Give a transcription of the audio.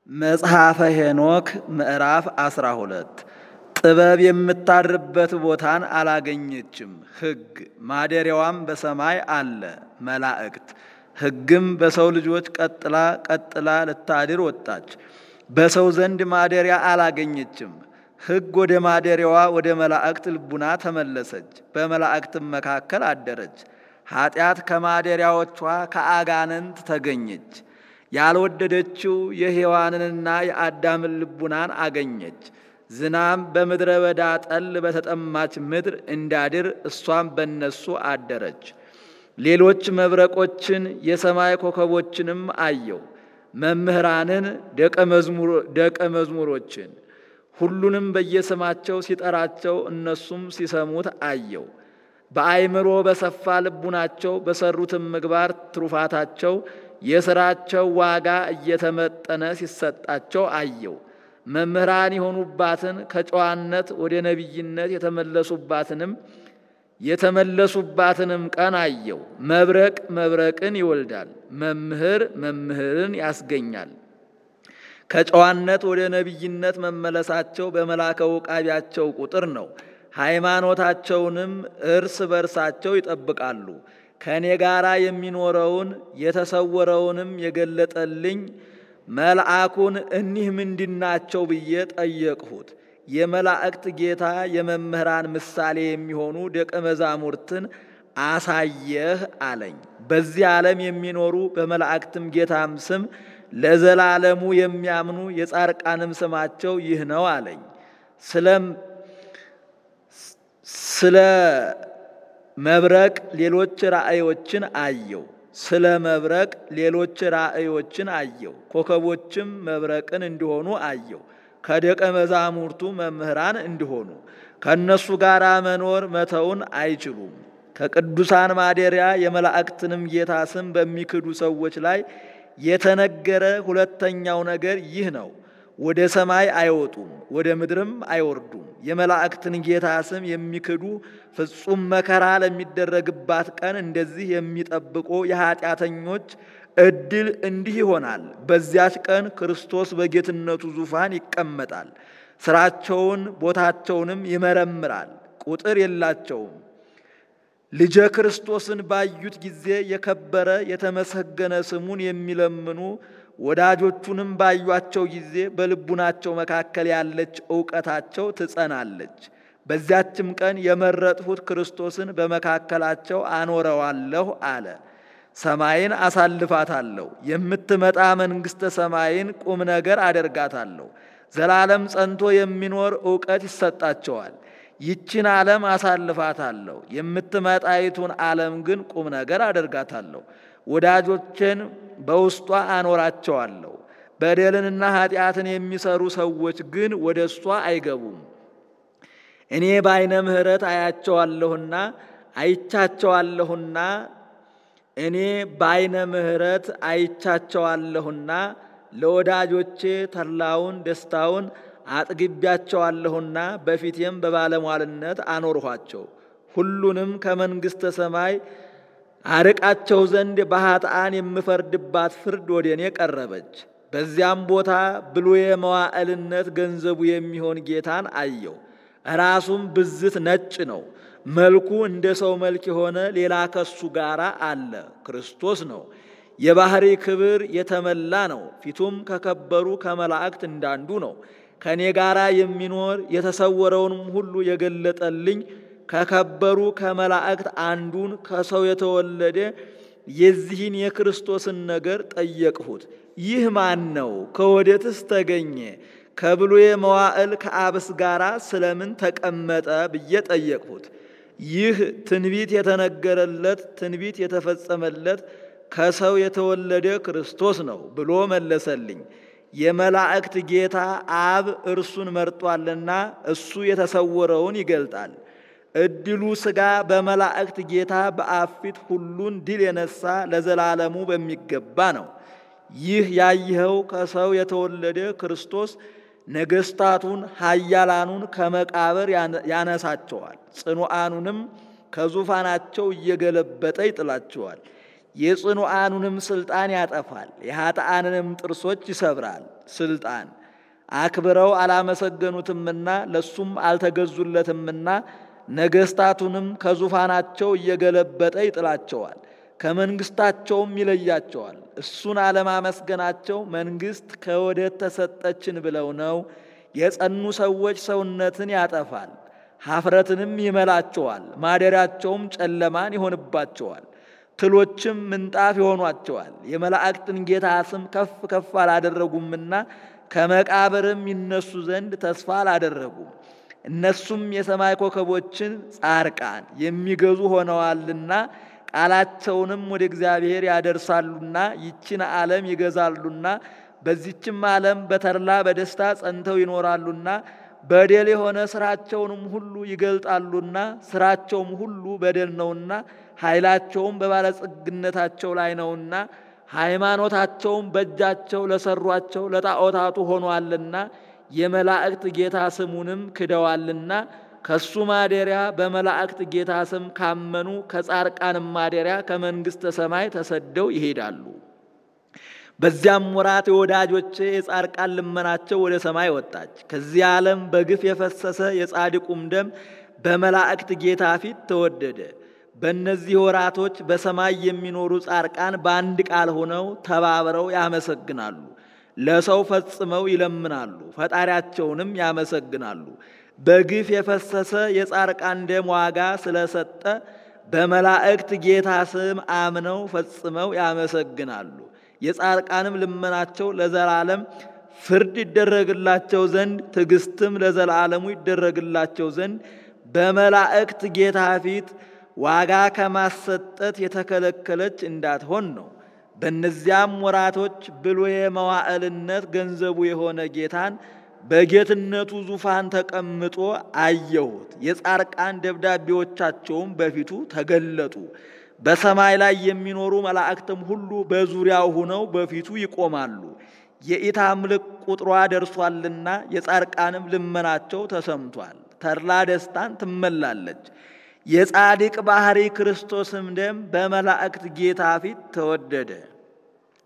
መጽሐፈ ሄኖክ ምዕራፍ አስራ ሁለት ጥበብ የምታድርበት ቦታን አላገኘችም። ሕግ ማደሪያዋም በሰማይ አለ መላእክት። ሕግም በሰው ልጆች ቀጥላ ቀጥላ ልታድር ወጣች። በሰው ዘንድ ማደሪያ አላገኘችም። ሕግ ወደ ማደሪያዋ ወደ መላእክት ልቡና ተመለሰች፣ በመላእክትም መካከል አደረች። ኃጢአት ከማደሪያዎቿ ከአጋንንት ተገኘች። ያልወደደችው የሔዋንንና የአዳምን ልቡናን አገኘች። ዝናም በምድረ በዳ ጠል በተጠማች ምድር እንዳድር እሷም በነሱ አደረች። ሌሎች መብረቆችን የሰማይ ኮከቦችንም አየው። መምህራንን ደቀ መዝሙሮችን ሁሉንም በየስማቸው ሲጠራቸው እነሱም ሲሰሙት አየው። በአይምሮ በሰፋ ልቡናቸው በሰሩትም ምግባር ትሩፋታቸው የሥራቸው ዋጋ እየተመጠነ ሲሰጣቸው አየው። መምህራን የሆኑባትን ከጨዋነት ወደ ነቢይነት የተመለሱባትንም የተመለሱባትንም ቀን አየው። መብረቅ መብረቅን ይወልዳል፣ መምህር መምህርን ያስገኛል። ከጨዋነት ወደ ነቢይነት መመለሳቸው በመላከ ውቃቢያቸው ቁጥር ነው። ሃይማኖታቸውንም እርስ በርሳቸው ይጠብቃሉ። ከእኔ ጋር የሚኖረውን የተሰወረውንም የገለጠልኝ መልአኩን እኒህ ምንድናቸው ብዬ ጠየቅሁት። የመላእክት ጌታ የመምህራን ምሳሌ የሚሆኑ ደቀ መዛሙርትን አሳየህ አለኝ። በዚህ ዓለም የሚኖሩ በመላእክትም ጌታም ስም ለዘላለሙ የሚያምኑ የጻርቃንም ስማቸው ይህ ነው አለኝ። ስለ መብረቅ ሌሎች ራእዮችን አየው። ስለ መብረቅ ሌሎች ራእዮችን አየው። ኮከቦችም መብረቅን እንዲሆኑ አየው። ከደቀ መዛሙርቱ መምህራን እንዲሆኑ ከእነሱ ጋር መኖር መተውን አይችሉም። ከቅዱሳን ማደሪያ የመላእክትንም ጌታ ስም በሚክዱ ሰዎች ላይ የተነገረ ሁለተኛው ነገር ይህ ነው። ወደ ሰማይ አይወጡም፣ ወደ ምድርም አይወርዱም። የመላእክትን ጌታ ስም የሚክዱ ፍጹም መከራ ለሚደረግባት ቀን እንደዚህ የሚጠብቁ የኃጢአተኞች እድል እንዲህ ይሆናል። በዚያች ቀን ክርስቶስ በጌትነቱ ዙፋን ይቀመጣል። ስራቸውን ቦታቸውንም ይመረምራል፣ ቁጥር የላቸውም። ልጀ ክርስቶስን ባዩት ጊዜ የከበረ የተመሰገነ ስሙን የሚለምኑ ወዳጆቹንም ባዩአቸው ጊዜ በልቡናቸው መካከል ያለች እውቀታቸው ትጸናለች። በዚያችም ቀን የመረጥሁት ክርስቶስን በመካከላቸው አኖረዋለሁ አለ። ሰማይን አሳልፋታለሁ፣ የምትመጣ መንግሥተ ሰማይን ቁም ነገር አደርጋታለሁ። ዘላለም ጸንቶ የሚኖር እውቀት ይሰጣቸዋል። ይችን ዓለም አሳልፋታለሁ፣ የምትመጣይቱን ዓለም ግን ቁም ነገር አደርጋታለሁ። ወዳጆቼን በውስጧ አኖራቸዋለሁ። በደልንና ኃጢአትን የሚሰሩ ሰዎች ግን ወደ እሷ አይገቡም። እኔ በዓይነ ምሕረት አያቸዋለሁና አይቻቸዋለሁና እኔ በዓይነ ምሕረት አይቻቸዋለሁና ለወዳጆቼ ተድላውን ደስታውን አጥግቢያቸዋለሁና በፊቴም በባለሟልነት አኖርኋቸው። ሁሉንም ከመንግሥተ ሰማይ አርቃቸው ዘንድ በኃጥአን የምፈርድባት ፍርድ ወደ እኔ ቀረበች። በዚያም ቦታ ብሉየ መዋዕልነት ገንዘቡ የሚሆን ጌታን አየው። ራሱም ብዝት ነጭ ነው። መልኩ እንደ ሰው መልክ የሆነ ሌላ ከሱ ጋር አለ፣ ክርስቶስ ነው። የባህሪ ክብር የተመላ ነው። ፊቱም ከከበሩ ከመላእክት እንዳንዱ ነው። ከእኔ ጋር የሚኖር የተሰወረውንም ሁሉ የገለጠልኝ ከከበሩ ከመላእክት አንዱን ከሰው የተወለደ የዚህን የክርስቶስን ነገር ጠየቅሁት። ይህ ማን ነው? ከወዴትስ ተገኘ? ከብሉየ መዋዕል ከአብስ ጋር ስለምን ተቀመጠ ብዬ ጠየቅሁት። ይህ ትንቢት የተነገረለት ትንቢት የተፈጸመለት ከሰው የተወለደ ክርስቶስ ነው ብሎ መለሰልኝ። የመላእክት ጌታ አብ እርሱን መርጧልና እሱ የተሰወረውን ይገልጣል። እድሉ ሥጋ በመላእክት ጌታ በአብ ፊት ሁሉን ድል የነሳ ለዘላለሙ በሚገባ ነው። ይህ ያየኸው ከሰው የተወለደ ክርስቶስ ነገሥታቱን ኃያላኑን ከመቃብር ያነሳቸዋል፣ ጽኑዓኑንም ከዙፋናቸው እየገለበጠ ይጥላቸዋል። የጽኑዓኑንም ስልጣን ያጠፋል፣ የኃጥአንንም ጥርሶች ይሰብራል። ስልጣን አክብረው አላመሰገኑትምና ለሱም አልተገዙለትምና ነገስታቱንም ከዙፋናቸው እየገለበጠ ይጥላቸዋል፣ ከመንግስታቸውም ይለያቸዋል። እሱን አለማመስገናቸው መንግስት ከወዴት ተሰጠችን ብለው ነው። የጸኑ ሰዎች ሰውነትን ያጠፋል፣ ሀፍረትንም ይመላቸዋል። ማደሪያቸውም ጨለማን ይሆንባቸዋል፣ ትሎችም ምንጣፍ ይሆኗቸዋል። የመላእክትን ጌታ ስም ከፍ ከፍ አላደረጉምና ከመቃብርም ይነሱ ዘንድ ተስፋ አላደረጉም። እነሱም የሰማይ ኮከቦችን ጻርቃን የሚገዙ ሆነዋልና ቃላቸውንም ወደ እግዚአብሔር ያደርሳሉና ይችን ዓለም ይገዛሉና በዚችም ዓለም በተድላ በደስታ ጸንተው ይኖራሉና በደል የሆነ ስራቸውንም ሁሉ ይገልጣሉና ስራቸውም ሁሉ በደል ነውና ኃይላቸውም በባለጸግነታቸው ላይ ነውና ሃይማኖታቸውም በእጃቸው ለሰሯቸው ለጣዖታቱ ሆኗልና የመላእክት ጌታ ስሙንም ክደዋልና ከሱ ማደሪያ በመላእክት ጌታ ስም ካመኑ ከጻርቃንም ማደሪያ ከመንግሥተ ሰማይ ተሰደው ይሄዳሉ። በዚያም ወራት የወዳጆቼ የጻርቃን ልመናቸው ወደ ሰማይ ወጣች። ከዚህ ዓለም በግፍ የፈሰሰ የጻድቁም ደም በመላእክት ጌታ ፊት ተወደደ። በእነዚህ ወራቶች በሰማይ የሚኖሩ ጻርቃን በአንድ ቃል ሆነው ተባብረው ያመሰግናሉ። ለሰው ፈጽመው ይለምናሉ፣ ፈጣሪያቸውንም ያመሰግናሉ። በግፍ የፈሰሰ የጻርቃን ደም ዋጋ ስለሰጠ በመላእክት ጌታ ስም አምነው ፈጽመው ያመሰግናሉ። የጻርቃንም ልመናቸው ለዘላለም ፍርድ ይደረግላቸው ዘንድ ትዕግስትም ለዘላለሙ ይደረግላቸው ዘንድ በመላእክት ጌታ ፊት ዋጋ ከማሰጠት የተከለከለች እንዳትሆን ነው። በእነዚያም ወራቶች ብሉየ መዋዕልነት ገንዘቡ የሆነ ጌታን በጌትነቱ ዙፋን ተቀምጦ አየሁት። የጻርቃን ደብዳቤዎቻቸውም በፊቱ ተገለጡ። በሰማይ ላይ የሚኖሩ መላእክትም ሁሉ በዙሪያው ሆነው በፊቱ ይቆማሉ። የኢታምልክ ቁጥሯ ደርሷልና የጻርቃንም ልመናቸው ተሰምቷል። ተድላ ደስታን ትመላለች። የጻድቅ ባህሪ ክርስቶስም ደም በመላእክት ጌታ ፊት ተወደደ።